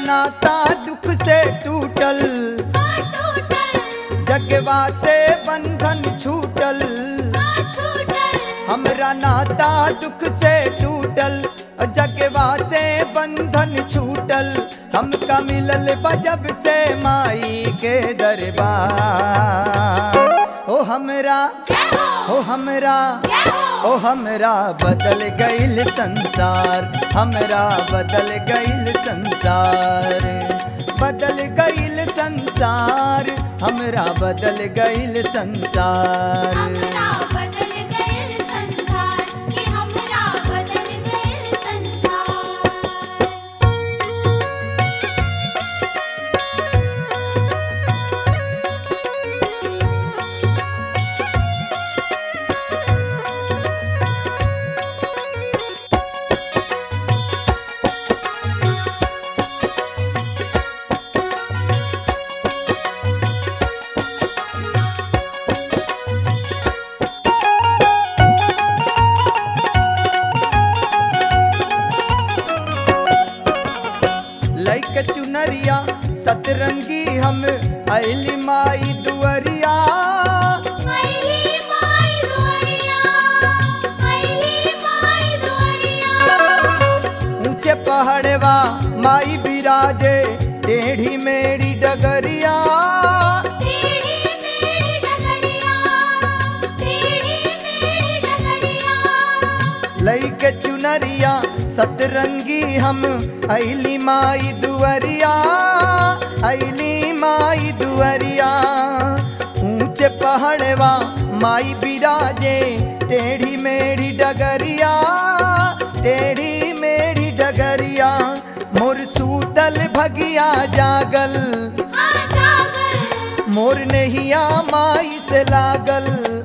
नाता दुख से टूटल जगवा से बंधन छूटल हमरा नाता दुख से टूटल जगवा से बंधन छूटल हमका मिलल बजब से माई के दरबार ओ हमरा ओ हमरा ओ हमरा बदल गईल संसार हमरा बदल गईल संसार बदल गईल संसार हमरा बदल गईल संसार लैक चुनरिया सतरंगी हम अली माई दुअरिया ऊंचे पहाड़वा माई बिराजे टेढ़ी मेढ़ी डगरिया लैक चुनरिया सतरंगी हम अली माई दुअरिया अली माई दुअरिया ऊंचे पहाड़वा माई बिराजे टेढ़ी मेढ़ी डगरिया टेढ़ी मेढ़ी डगरिया मोर सूतल भगिया जागल मोर नहिया माई से लागल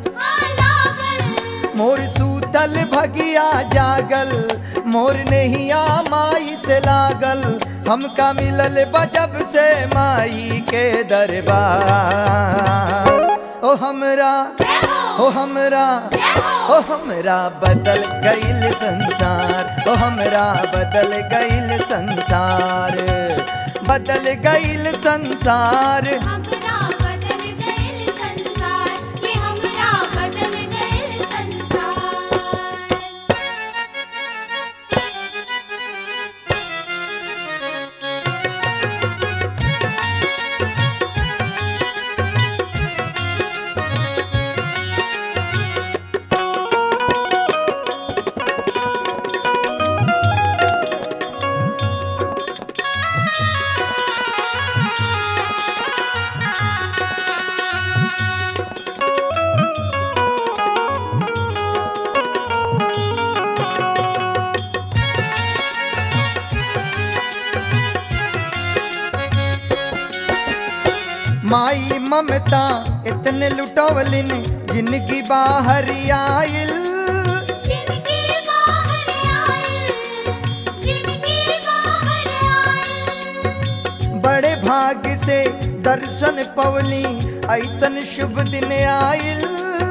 मोर सूतल भगिया जागल मोर नहिया माई से लागल हमका मिलल बजब से माई के दरबार ओ हमरा ओ हमरा ओ हमरा बदल गईल संसार ओ हमरा बदल गईल संसार बदल गईल संसार माई ममता इतने लुटवलिन जिनकी बाहर आइल बड़े भाग्य से दर्शन पवली ऐसन शुभ दिन आइल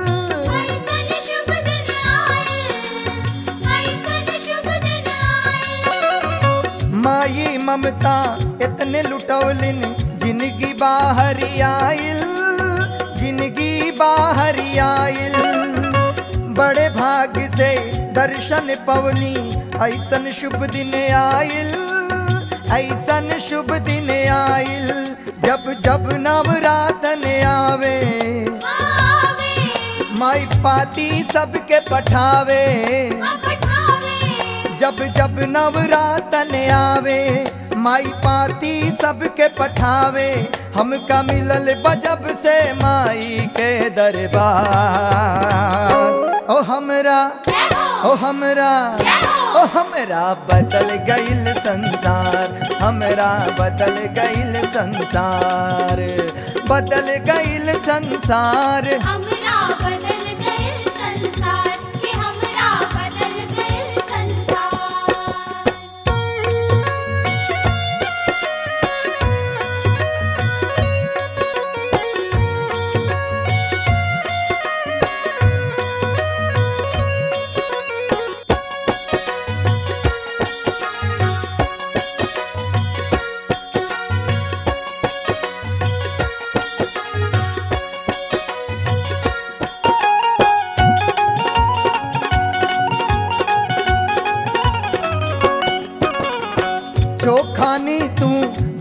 माई ममता इतने लुटवलिन जिनकी बाहर आइल जिनकी बाहर आइल बड़े भाग्य से दर्शन पवली ऐसन शुभ दिन आइल ऐसन शुभ दिन आइल जब जब नवरातन आवे माई पाती सबके पठावे जब जब नवरातन आवे माई पाती सबके पठावे हमका मिलल बजब से माई के दरबार ओ हमरा ओ हमरा ओ हमरा बदल गईल संसार हमरा बदल गईल संसार बदल गईल संसार हमरा बदल गए संसार कि हमरा बदल गए संसार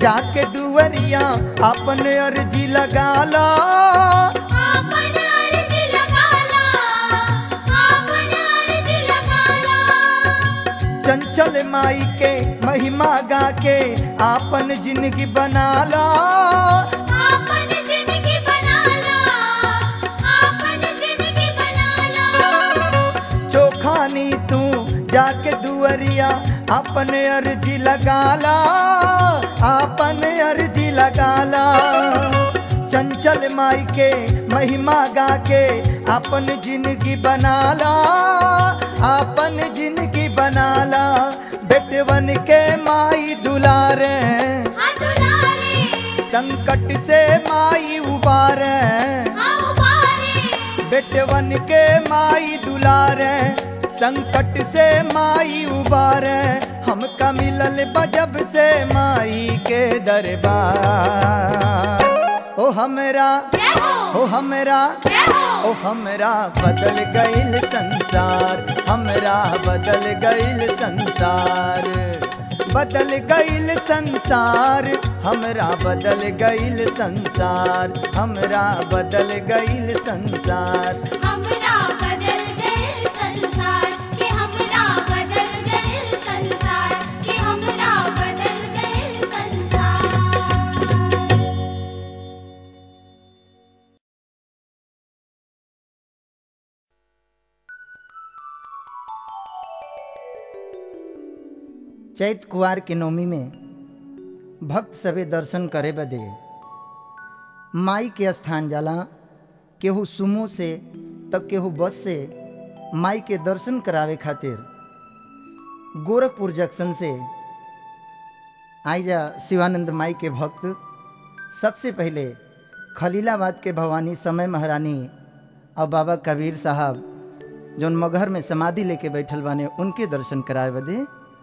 जाके दुवरिया अपन अर्जी लगा ला आपन अर्ज लगाला आपन अर्ज लगाला चंचल माई के महिमा गा के आपन जिंदगी बना ला आपन जिंदगी बनाला आपन जिंदगी बनाला चोखानी तू जाके दुवरिया अपन अर्जी लगा ला आपन अर्जी लगा ला चंचल माई के महिमा गा के अपन जिंदगी बना ला अपन जिंदगी बना ला बेटवन के माई दुलारे हाँ दुलारे संकट से माई उबारे हाँ उबारे बेटवन के माई दुलारे संकट से माई उबारे हमका मिलल बजब से माई के दरबार ओ हमरा जय हो ओ हमरा जय हो ओ हमरा बदल गईल संसार हमरा बदल गईल संसार बदल गईल संसार हमरा बदल गईल संसार हमरा बदल गईल संसार हमरा बदल गए संसार के हमरा बदल गए संसार के हमरा बदल गए संसार चैत कुआर के नौमी में भक्त सवे दर्शन करे बदे माई के स्थान जाला केहू सुमो से तब केहू बस से माई के दर्शन करावे खातिर गोरखपुर जंक्शन से आइजा शिवानंद माई के भक्त सबसे पहले खलीलाबाद के भवानी समय महारानी और बाबा कबीर साहब जौन मगहर में समाधि लेके बैठल बाने उनके दर्शन करावे बदे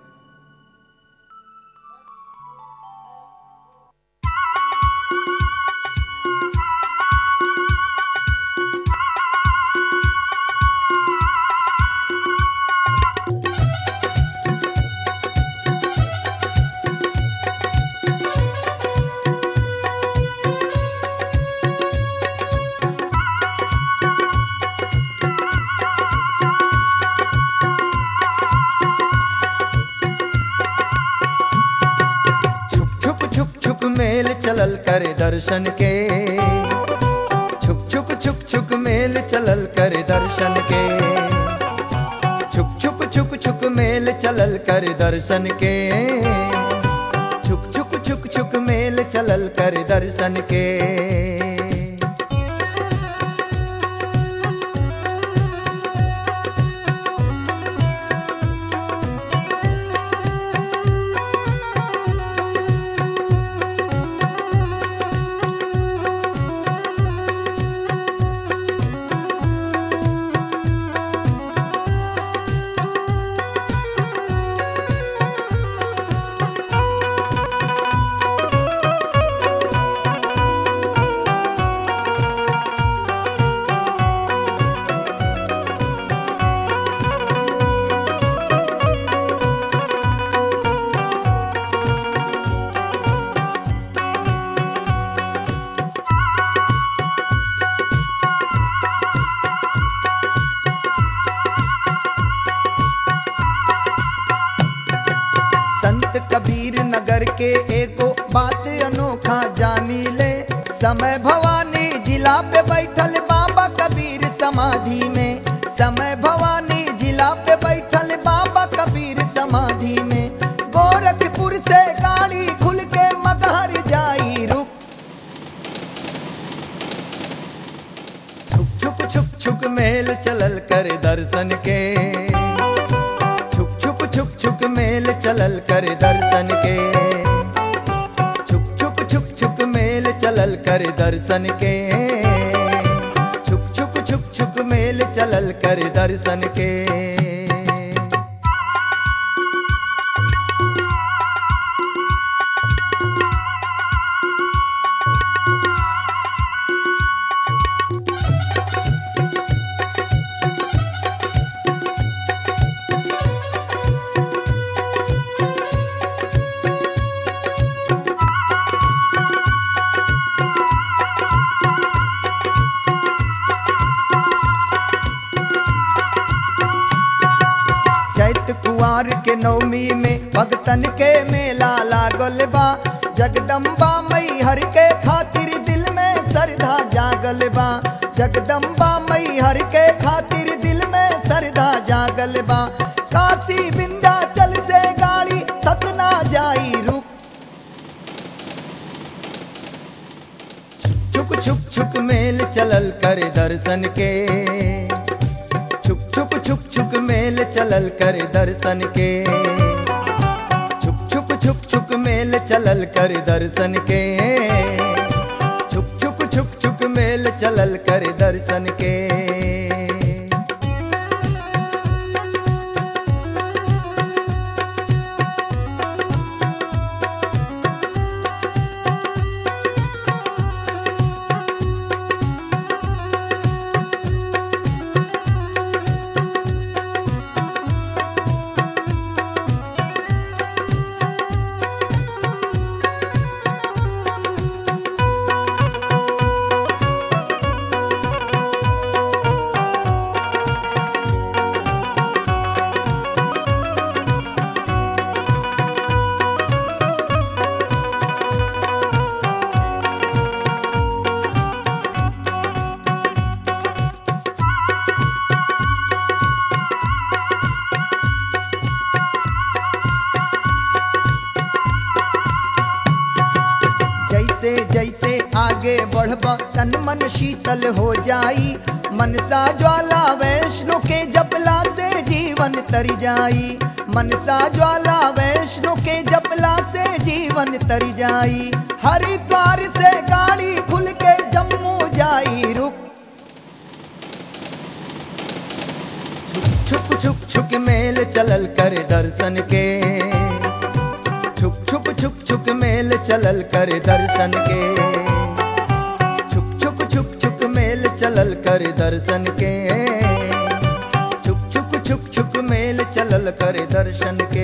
छुक छुक छुक छुक मेल चलल करे दर्शन के छुक छुक छुक छुक मेल चलल करे दर्शन के छुक छुक छुक छुक मेल चलल करे दर्शन के छुक छुक छुक छुक मेल चलल करे दर्शन के संत कबीर नगर के एगो बात अनोखा जानी ले समय भवानी जिला पे बैठल बाबा कबीर समाधि में समय भवानी जिला पे बैठल बाबा कबीर समाधि में गोरखपुर से गाड़ी खुल के मगहर जाई रुक छुक छुक छुक छुक मेल चलल कर दर्शन के छुक छुक छुक छुक मेल चलल कर दर्शन के छुक छुक छुक छुक मेल चलल कर दर्शन के छुक छुक छुक छुक मेल चलल कर दर्शन के कुंवार के नवमी में भगतन के मेला लागल बा जगदम्बा मई हर के खातिर दिल में श्रद्धा जागल बा जगदम्बा मई हर के खातिर दिल में श्रद्धा जागल बा काशी विंध्याचल से गाड़ी सतना जाई रुक छुक छुक छुक मेल चलल कर दर्शन के छुक छुक छुक छुक मेल चलल कर दर्शन के छुक छुक छुक छुक मेल चलल कर दर्शन के छुक छुक छुक छुक मेल चलल कर दर्शन के जैसे जैसे आगे बढ़बा तन मन शीतल हो जाई मनसा ज्वाला वैष्णो के जपला से जीवन तरी जाई मनसा ज्वाला वैष्णो के जपला से जीवन तरी जाई हरिद्वार से गाड़ी खुल के जम्मू जाई रुक छुक छुक छुक मेल चलल कर दर्शन के छुक छुक छुक छुक मेल चलल कर दर्शन के छुक छुक छुक छुक मेल चलल कर दर्शन के छुक छुक छुक छुक मेल चलल कर दर्शन के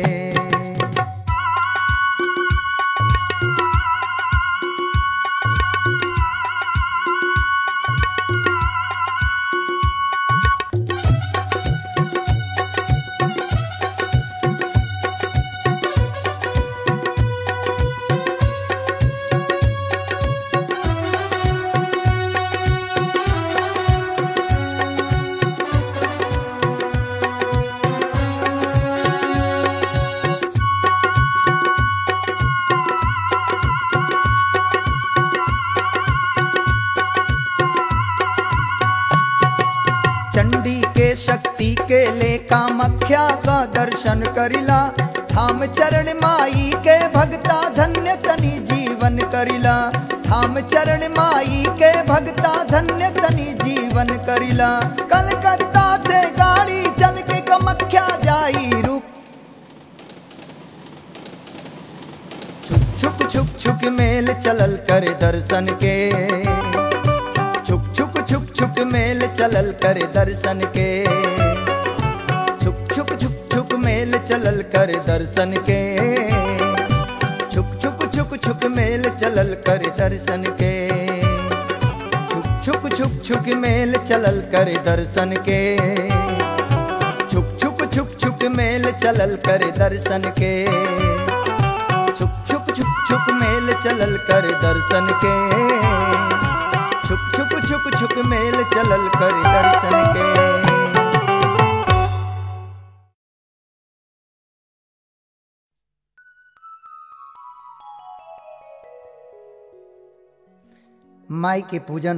चंडी के शक्ति के ले कामख्या का दर्शन करिला थाम चरण माई के भगता धन्य तनी जीवन करिला थाम चरण माई के भगता धन्य तनी जीवन करिला कलकत्ता से गाड़ी चल के कमख्या जाई रुक छुक छुक छुक मेल चलल कर दर्शन के छुक छुक छुक छुक मेल चलल कर दर्शन के छुक छुक छुक छुक मेल चलल कर दर्शन के छुक छुक छुक छुक मेल चलल कर दर्शन के छुक छुक छुक छुक मेल चलल कर दर्शन के छुक छुक छुक छुक मेल चलल कर दर्शन के छुक छुक छुक छुक मेल चलल कर दर्शन के छुक छुक छुक छुक मेल चलल कर दर्शन के माई के पूजन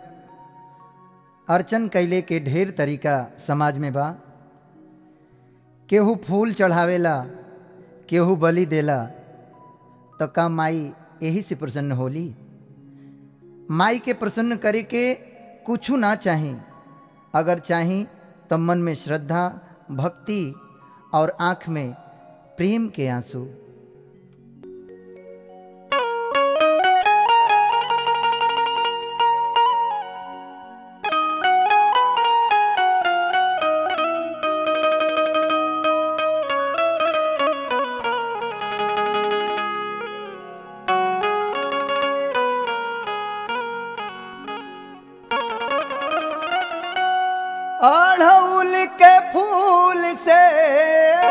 अर्चन कैले के ढेर तरीका समाज में बा केहू फूल चढ़ावेला केहू बलि देला तो का माई यही से प्रसन्न होली माई के प्रसन्न करे के कुछ ना चाही अगर चाही तो मन में श्रद्धा भक्ति और आँख में प्रेम के आंसू अड़हुल के फूल से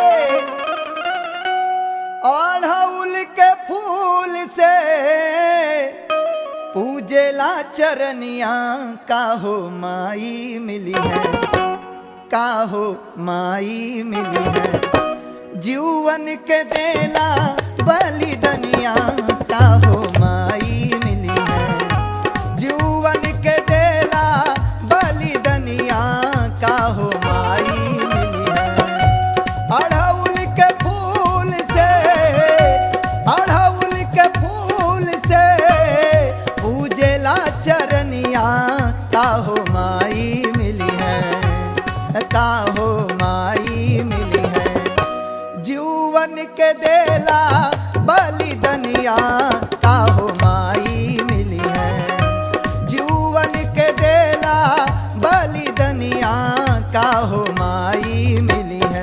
पूजेला चरनिया का हो माई मिली है का हो माई मिली है जीवन के देला बलिदनिया का हो माई मिली है जीवन के देला बलिदनिया का हो माई मिली है अड़हुल के फूल से अड़हुल के फूल से पूजेला चरनिया का हो माई मिली है का हो माई मिली है जीवन के देला बलिदनिया का हो माई मिली है जीवन के देला बलिदनिया का हो माई मिली है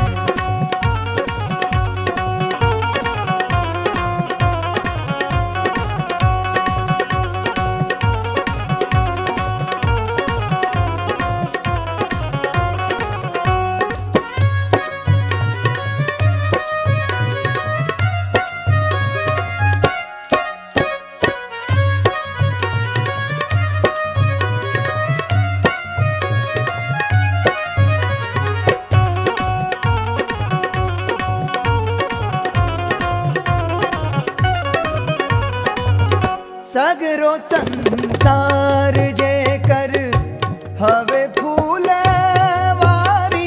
सगरो संसार जे कर हवे फूलवारी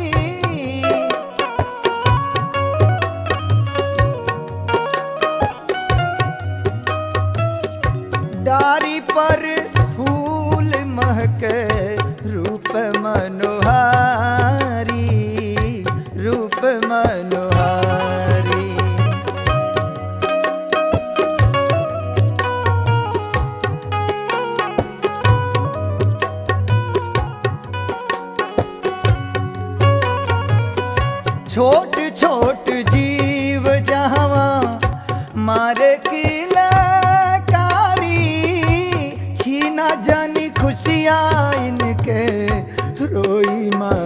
डारी पर फूल महक रूप मनोहारी रूप मनोहारी छोट छोट जीव जहवा मारे की लकारी छीना जानी खुशियाँ इनके रोई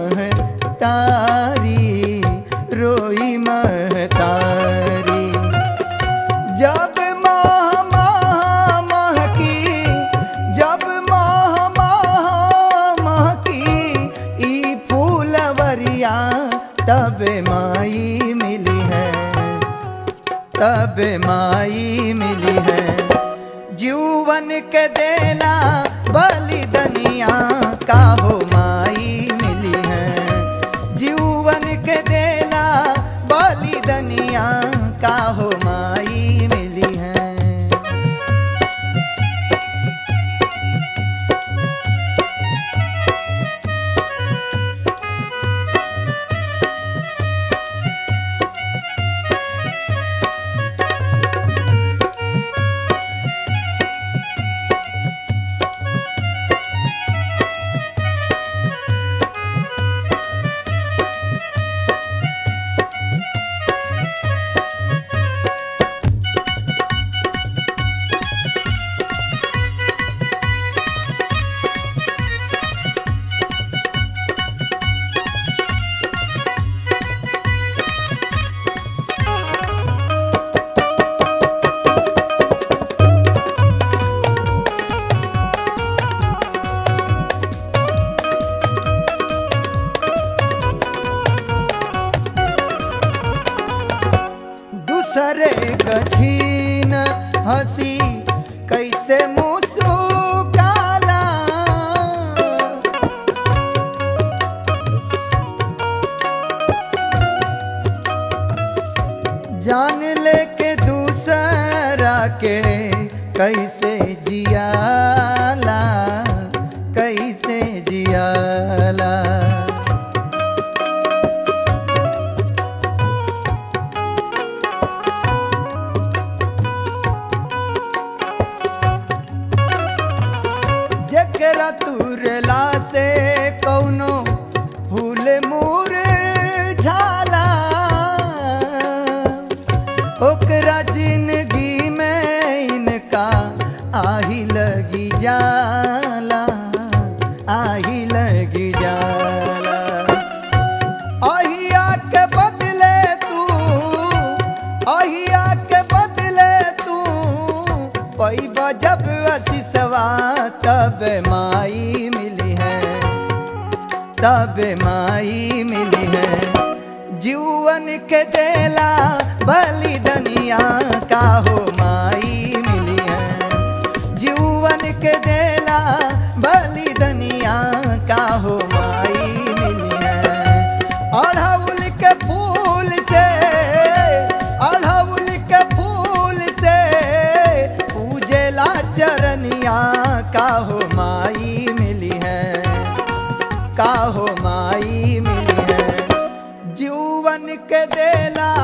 महतारी रोई महतारी जब माह माह माह की जब माह माह माह की ई फूलवरिया तब माई मिली है तब माई मिली है जीवन के देला बलिदनिया का हो माई मिली है जीवन के देला बलिदनिया का हो माई मिली है दूसरे कछीन हंसी कैसे मुस्काला जान लेके दूसरा के कैसे जियाला कैसे जियाला जकरा तुरला से कौनो फूल मूर झाला ओकरा जिंदगी में इनका आही लगी जाला आही लगी जाला अहिया के बदले तू अहिया के बदले तू पैबा जब अतिसवा तब माई मिली है तब माई मिली है जीवन के देला बलि दनिया का हो माई मिली है जीवन के देला बलि दनिया का हो माई मिली है अड़हुल के फूल से अड़हुल के फूल से पूजेला चरनिया का हो माई मिली है का हो माई मिली है जीवन के देला